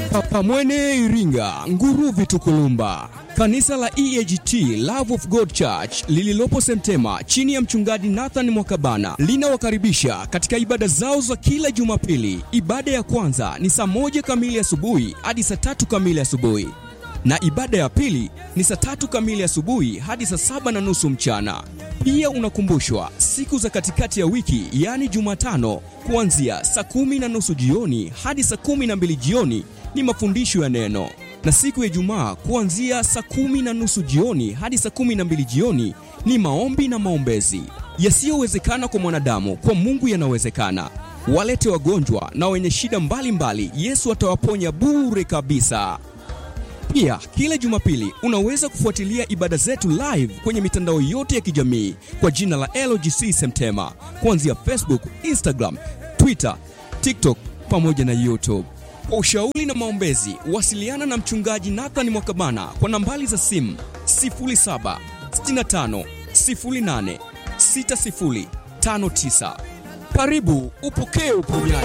Pamwene Iringa, Nguruvi Tukulumba. Kanisa la EAGT Love of God Church lililopo Semtema chini ya mchungaji Nathan Mwakabana linawakaribisha katika ibada zao za kila Jumapili. Ibada ya kwanza ni saa moja kamili asubuhi hadi saa tatu kamili asubuhi na ibada ya pili ni saa tatu kamili asubuhi hadi saa saba na nusu mchana. Pia unakumbushwa siku za katikati ya wiki, yaani Jumatano, kuanzia saa kumi na nusu jioni hadi saa kumi na mbili jioni ni mafundisho ya neno, na siku ya Ijumaa kuanzia saa kumi na nusu jioni hadi saa kumi na mbili jioni ni maombi na maombezi. Yasiyowezekana kwa mwanadamu, kwa Mungu yanawezekana. Walete wagonjwa na wenye shida mbalimbali mbali, Yesu atawaponya bure kabisa. Pia kila Jumapili unaweza kufuatilia ibada zetu live kwenye mitandao yote ya kijamii kwa jina la LGC Semtema, kuanzia Facebook, Instagram, Twitter, TikTok pamoja na YouTube. Kwa ushauri na maombezi, wasiliana na mchungaji Nathan Mwakabana kwa nambari za simu 0765 08 6059. Karibu upokee uponyaji.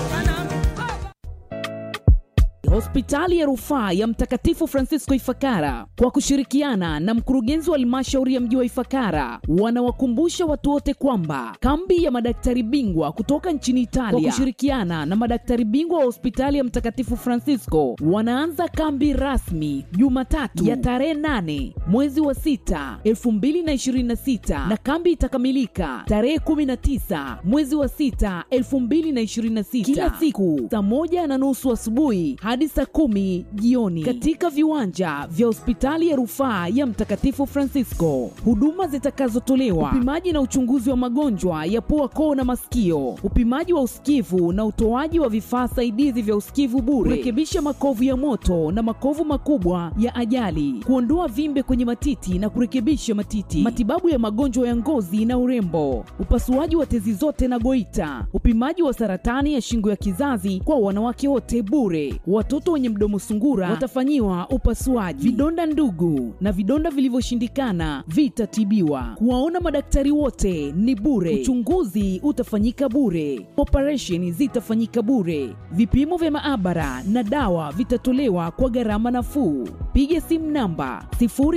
Hospitali ya Rufaa ya Mtakatifu Francisco Ifakara kwa kushirikiana na mkurugenzi wa halmashauri ya mji wa Ifakara wanawakumbusha watu wote kwamba kambi ya madaktari bingwa kutoka nchini Italia kwa kushirikiana na madaktari bingwa wa hospitali ya Mtakatifu Francisco wanaanza kambi rasmi Jumatatu ya tarehe 8 mwezi wa 6 2026 na kambi itakamilika tarehe 19 mwezi wa 6 2026 kila siku saa moja na nusu asubuhi hadi saa kumi jioni katika viwanja vya hospitali ya rufaa ya Mtakatifu Francisco. Huduma zitakazotolewa: upimaji na uchunguzi wa magonjwa ya pua, koo na masikio, upimaji wa usikivu na utoaji wa vifaa saidizi vya usikivu bure, kurekebisha makovu ya moto na makovu makubwa ya ajali, kuondoa vimbe kwenye matiti na kurekebisha matiti, matibabu ya magonjwa ya ngozi na urembo, upasuaji wa tezi zote na goita, upimaji wa saratani ya shingo ya kizazi kwa wanawake wote bure. Watoto wenye mdomo sungura watafanyiwa upasuaji. Vidonda ndugu na vidonda vilivyoshindikana vitatibiwa. Kuwaona madaktari wote ni bure. Uchunguzi utafanyika bure. Operesheni zitafanyika bure. Vipimo vya maabara na dawa vitatolewa kwa gharama nafuu. Piga simu namba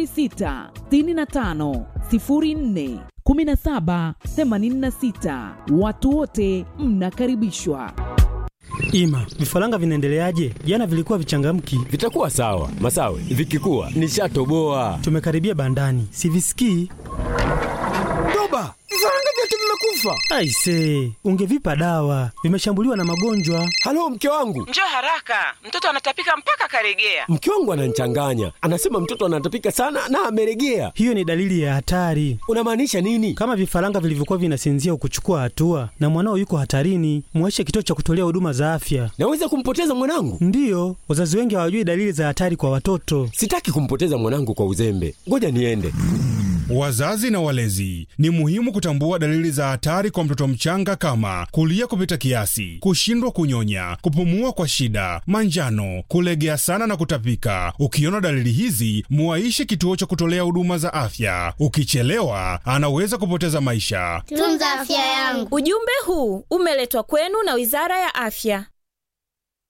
0665 04 17 86. Watu wote mnakaribishwa. Ima, vifaranga vinaendeleaje? Jana vilikuwa vichangamki. Vitakuwa sawa Masawe, vikikuwa nishatoboa. Tumekaribia bandani, sivisikii. Toba, vifaranga vyetu vimekufa. Aise, ungevipa dawa, vimeshambuliwa na magonjwa. Halo, mke wangu, Njoo haraka, mtoto anatapika mpaka karegea. mke wangu ananichanganya, anasema mtoto anatapika sana na ameregea. Hiyo ni dalili ya hatari. Unamaanisha nini? Kama vifaranga vilivyokuwa vinasinzia ukuchukua hatua na mwanao yuko hatarini, mweshe kituo cha kutolea huduma za afya. Naweza kumpoteza mwanangu? Ndiyo, wazazi wengi hawajui dalili za hatari kwa watoto. Sitaki kumpoteza mwanangu kwa uzembe, ngoja niende. Wazazi na walezi, ni muhimu kutambua dalili za hatari kwa mtoto mchanga kama kulia kupita kiasi, kushindwa kunyonya, kupumua kwa shida, manjano, kulegea sana na kutapika. Ukiona dalili hizi, muaishe kituo cha kutolea huduma za afya. Ukichelewa, anaweza kupoteza maisha. Tunza afya yangu. Ujumbe huu umeletwa kwenu na Wizara ya Afya.